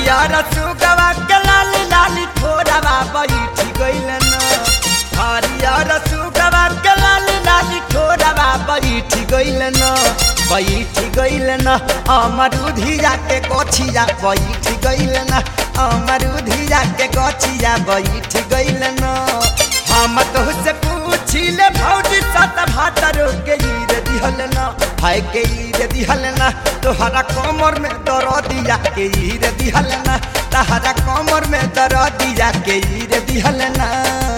हरियर सुगवा के लाली लाली ठोरवा बैठी गइल न हरियर सुगवा के लाली लाली ठोरवा बैठी गइल न बैठी गइल न अमरुधिया के कोछिया बैठी गइल न अमरुधिया के कोछिया बैठी गइल न हम तो से पूछिले भौजी सत भातर के ईर दिहल न हाय के ईर दिहल न तोहरा कमर में दरदिया के ईर दिहल न तहरा कमर में दरदिया के ईर दिहल न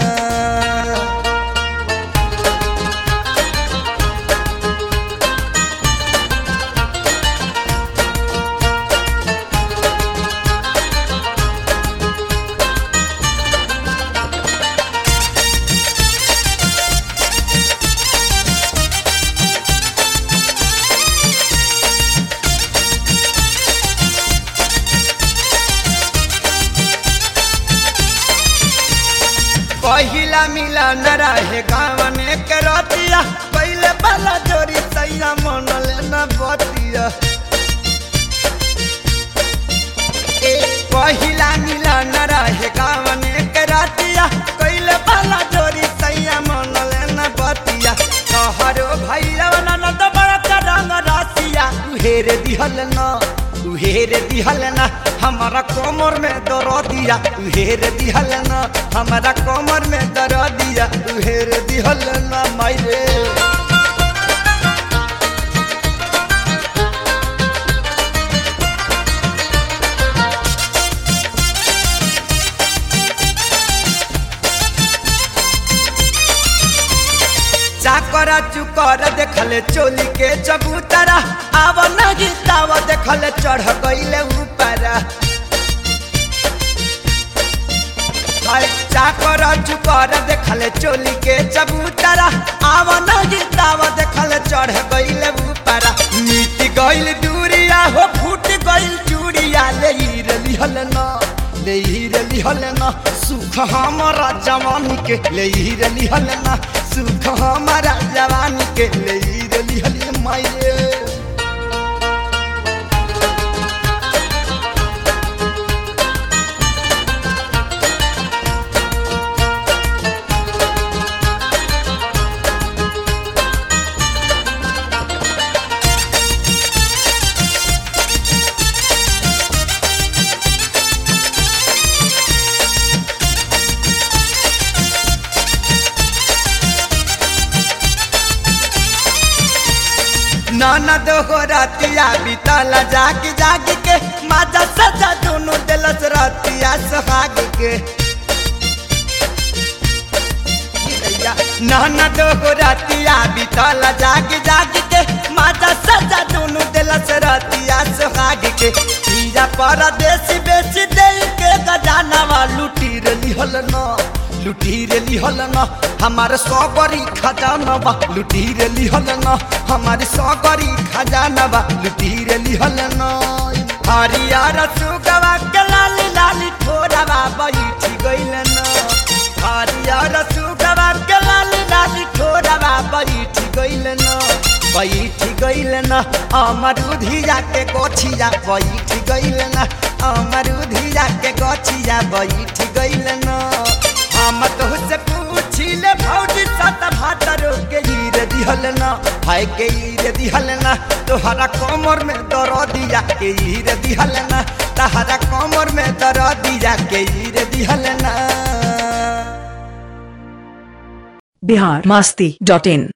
पहिला मिलन रहे गावने के रतिया पहले वाला जोरी सैया मनल न बतिया ए पहिला मिलन रहे गावने के रतिया पहले वाला जोरी सैया मनल न बतिया कहरो भैया न तो बड़ा रंग रसिया उहेर दिहल न उहेर दिहल न हमारा कमर में दर दिया उहेर दिहल न हमारा कमर में दर दिया उहेर दिहल न मायरे चाकरा चुकर देखले चोली के चबूतरा आव नहीं ताव देखले चढ़ गईले ऊपर हाय चाकरा चुकर देखले चोली के चबूतरा आव नहीं ताव देखले चढ़ गईले ऊपर मीट गईल दूरिया हो फूट गईल चूड़िया ले लिहल ना ले लिहल ना सुख हमारा जवानी के ले लिहल ना सुख हमारा जवानी के ले लिहल माये ननद हो रतिया बीतला जाग जाग के माजा सजा दोनों दिलस रतिया सुहाग के ननद हो रतिया बीतला जाग जाग के माजा सजा दोनों दिलस रतिया सुहाग के पीरा परदेसी बेची दे के गजानवा लुटी लिहल न लुटी रे लिहल न हमारे सौगरी खजाना बा लुटी रे लिहल न हमारे सौगरी खजाना बा लुटी रे लिहल न हरियर सुगवा के लाली लाली ठोरवा बैठी गइल न हरियर सुगवा के लाली लाली ठोरवा बैठी गइल न बैठी गइल न अमरुधिया के गोछिया बैठी गइल न अमरुधिया के गोछिया बैठी गइल न हम तो से पूछिले भौजी सत भातर के ईर दिहल न हाय के ईर दिहल न तोहरा कमर में दर दिया के ईर दिहल न तहरा कमर में दर दिया के ईर दिहल न बिहार मस्ती डॉट इन